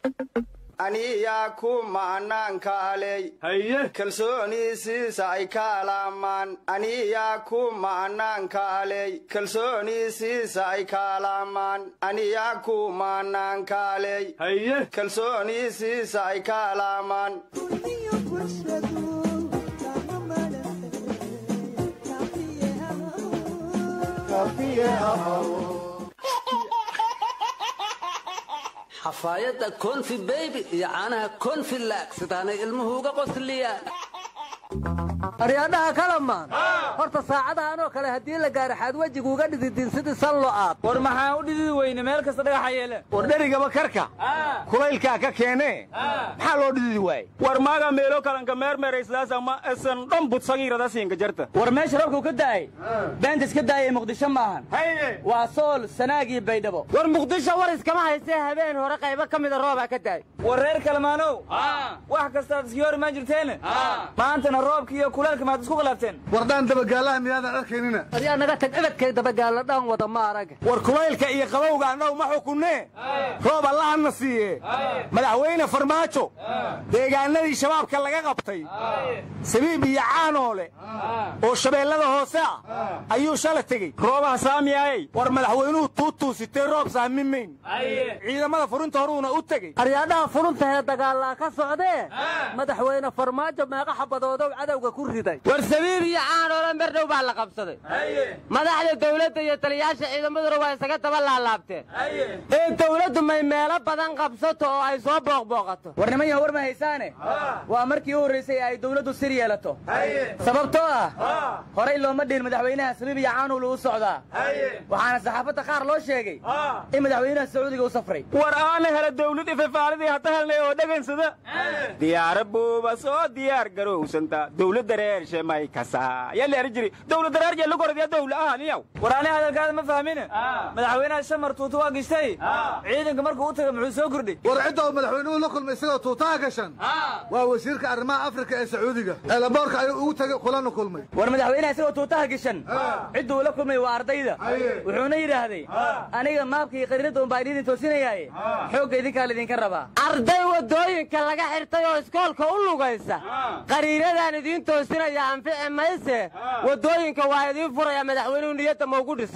aniyaa ku ma'naankaaley haye kalsooniisiisa ay kaalaamaan aniyaa ku ma'naankaaley kalsooniisiisa ay kaalaamaan aniyaa ku ma'naankaaley haye kalsooniisiisa ay kaalaamaan xafaayadda konfi beybi iyo caanaha konfi laag sidaanay ilmuhu uga qosliyaan aryaadhaha kalamaan horta saacadahanoo kale haddii la gaaro xaad wejigu uga dhididin sidii sallo aad war maxaa u dhididi weyne meel kasta dhagaxa yeele war dherigaba karka kulaylkaa ka keenee maxaa loo dhididi waaye war maaga meelo kalanka meermeerayslaasama esan dhan budsagiiradasiinka jarta war meesha roobkuu ka da'ay beenta iska daayay muqdisho maahan waa sool sanaagii baydhabo war muqdisho war iskama haysee habeen hore qaybo ka mida roobaa ka daay war reer kalmaanow wax kastaad iski hor imaan jirteene maantana roobka iyo kulaelka maad isku khilaafteen wardhaan dabagaalaha miyaadan arkaynina aryaa naga tag ebedkay dabagaalla dhaan wada ma arag war kulaylka iyo qabowga annagu ma xukunnee roob allahana siiye madaxweyne farmaajo deegaanadii shabaabka laga qabtay sabiib iyo caanoole oo shabeellada hoose ah ayuu shala tegey roobaha saamiyaayey war madaxweynuhu tuutuu sitee roob saami mayn ciidamada furinta horuuna u tegey aryaadhaha furuntahe dagaallaa ka socdee madaxweyne farmaajo meeqa xabadoodow cadowga ku riday war sabiib iyo caanoole merdhow baa la qabsaday madaxda dawladda iyo taliyaasha ciidamaduna waa isaga daba laalaabteen ee dawladdu may meelo badan qabsato oo ay soo booqbooqato war niman yaha war ma haysaane waa markii u horraysay ay dawladdu sir yeelato sababtoo ah horay looma dhihin madaxweynaha sabiib iyo caanuul uu socdaa waxaana saxaafadda qaar loo sheegay in madaxweynaha sacuudiga u safray war aana hela dawlad ififaalidii hata helnay oo dhegansada diyaara buuba soo diyaar garowsanta dawladda reershe may kasaa yalla eri jiri dawladda reerje lugoradiya dawla ahaniyaw war ani hadalkaada ma fahmine madaxweynaha shamar tuuta waa gishtay ciidanka markuu u taga muxuu soo kordhay war cidda uu madaxweynuhu la kulmay isagoo tuutaha gashan waa wasiirka arrimaha afrika ee sacuudiga eelaboorka ayuu ugu tegey kulana kulmay war madaxweynaha isagoo tuutaha gashan cidda uu la kulmay waa ardayda wuxuuna yidhaahday aniga maabka iyo qariinadda unbaa idin toosinayaaye xoogga idinkaa laydinka rabaa arday waddooyinka laga xirtay oo iskoolka u lugaysa qariiradaan idiin toosinaya anfici mayse waddooyinka waa idiin furaya madaxweynuhu niyadda maugu dhisa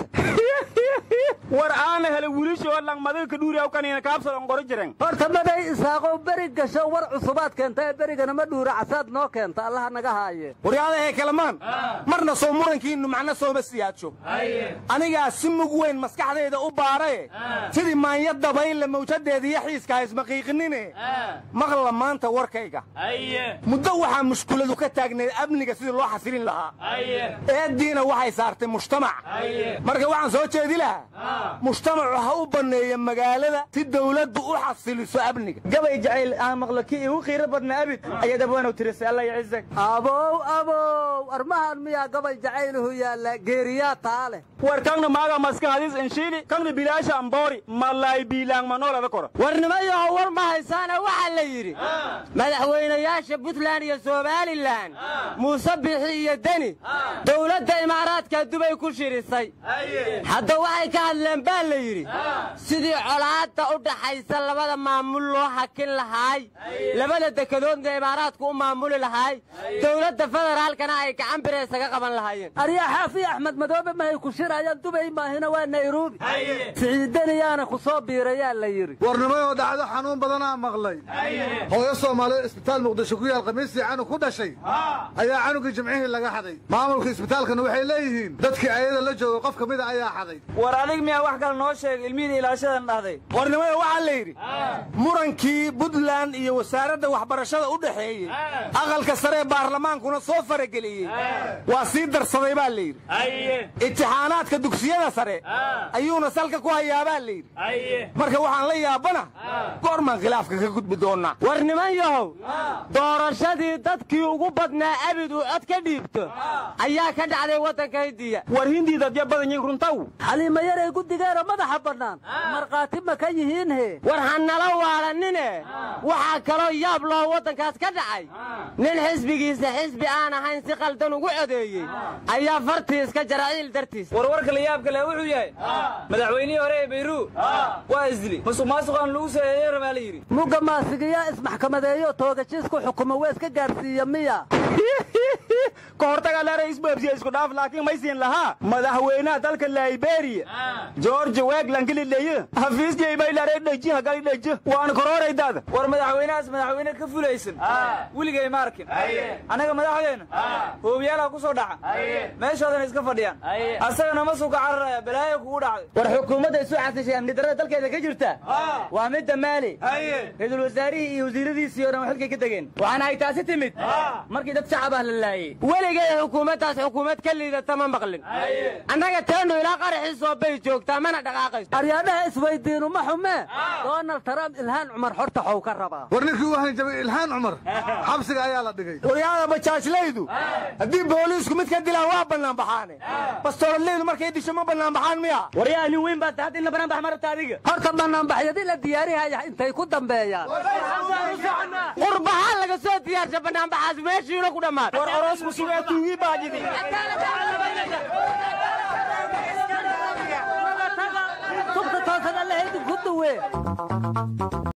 war aana hela wiilishoo langmadiga ka dhuuriyaw kaniina kaabsalon qoro jiren horta maday isaaqow beri gasho war cusubaad keenta ee berigana ma dhuura casaad noo keenta allaha naga haaye waryaadahe kalamaan marna soo murankiinnu macno sooma siyaadsho anigaa si mug weyn maskaxdayda u baarae sidii maanya dabayle mawjadeeda iyo xiiska haysmaqiiqinine maqla maanta warkayga muddo waxaa mushkuladu ka taagneed amniga sidii loo xasilin lahaa eeddiina waxay saartay mujtamac marka waxaan soo jeedi lahaa mujtamacu ha u banneeya magaalada si dawladdu u xasiliso amniga gabay jacayl aan maqlo kii igu qiiro badna abid ayaad abwaanow tirisay allah yacizak abow abow armahan miyaa gabay jacayluhu yaalla geeriyaa taa leh war kangna maaga maskan hadis inshiili kangna bilaasha amboori malay biilaang manoolada koro warnimayaho war ma haysaane waxaa la yidhi madaxweynayaasha puntland iyo somalilan muuse bixi iyo deni dowladda imaaraadka dubay ku shirisay hadda waxay ka hadleen baa la yidhi sidii colaadda u dhaxaysa labada maamul loo hakin lahaay labada dekedoodna imaaraadku u maamuli lahaay dowladda federaalkana ay gacan bira isaga qaban lahaayeen aryaa xaafi axmed madoobe mahay ku shirayaan dubay maahina waa nairobi siciidaniyaana ku soo biirayaa la yidhi warnimayoo dhacdo xanuun badanaa maqlay hooyo soomaaliyeed isbitaal muqdisho ku yaal khamiistii canug ku dhashay ayaa canugii jimcihii laga xaday maamulka isbitaalkana waxay leeyihiin dadkii ayada la jooga qof ka mida ayaa xaday war adig miyaa wax kale noo sheeg ilmihii ilaashadan dhahday warnimada waxaa la yidhi murankii puntland iyo wasaaradda waxbarashada u dhexeeyey aqalka sare ee baarlamaankuna soo farageliyey waa sii darsaday baa la yidhi imtixaanaadka dugsiyada sare ayuuna salka ku hayaabaa la yidhi marka waxaan la yaabana goormaan khilaafka ka gudbi doonnaa war niman yahow doorashadii dadkii ugu badnaa abid uu cod ka dhiibto ayaa ka dhacday waddanka hindiya war hindii dadya badan yihin runtaw xaliima yaray guddigeena madaxa bannaan markhaati ma ka yihiin he war ha nala waalanine waxaa kaloo yaab loo waddankaas ka dhacay nin xisbigiisa xisbi aan ahayn si qaldan ugu codeeyey ayaa fartii iska jaraciil dartiis warwarka la yaab kale wuxuu yahay madaxweynihii hore ee bayru waa isdili musuq maasuqaan lagu saeeyey rabaa la yidhi mugga maasigiyaa ismaxkamadeeyo toogashiisku xukumo waa iska gaarsiiya miya ka hortaga la ra'iis boobsiya isku dhaaf laakiin maysiin lahaa madaxweynaha dalka liberia george wegland galileeye hafiiskii bay laray dheji hagali dheji waan kororaydaada war madaxweynahaas madaxweyne ka fulaysan weligay ma arkin annaga madaxdeenna hoobiyaalaha ku soo dhaca meeshoodana iska fadhiyaan asagana ma suuka cararaya balaayo kugu dhacday war xukuumadda isu casishay amni darrada dalkeeda ka jirta waa midda maali ra-iisul wasaarihii iyo wasiiradiisii oo dhan waa xilkay ka degeen waxaana ay taasi timid markii dad shacab ah la laayey weligay xukuumaddaas xukuumad ka liidata ma maqlin annaga teenu ilaa qaraxiisoo bay joogtaa mana dhaqaaqayso aryaadhaha isweydiinu ma xumee donald trump ilhaan cumar xorta xow ka rabaa war ninkii u hanjabay ilhaan cumar xabsiga ayaa la dhigay waryaada bajaajlaydu haddii booliisku mid ka dilaan waa bannaan baxaane bastoololeydu markay disho ma bannaan baxaan miya waryaa nin weyn baa tahad in la banaan bax marabta adiga horta banaanbaxyadii la diyaarihaya intay ku dambeeyaan qurbahaan laga soo diyaarsha bannaanbaxaas meeshiina ku dhammaad war oroosku sugee tuugii baajidi tubta toosan alla haydin ku duwe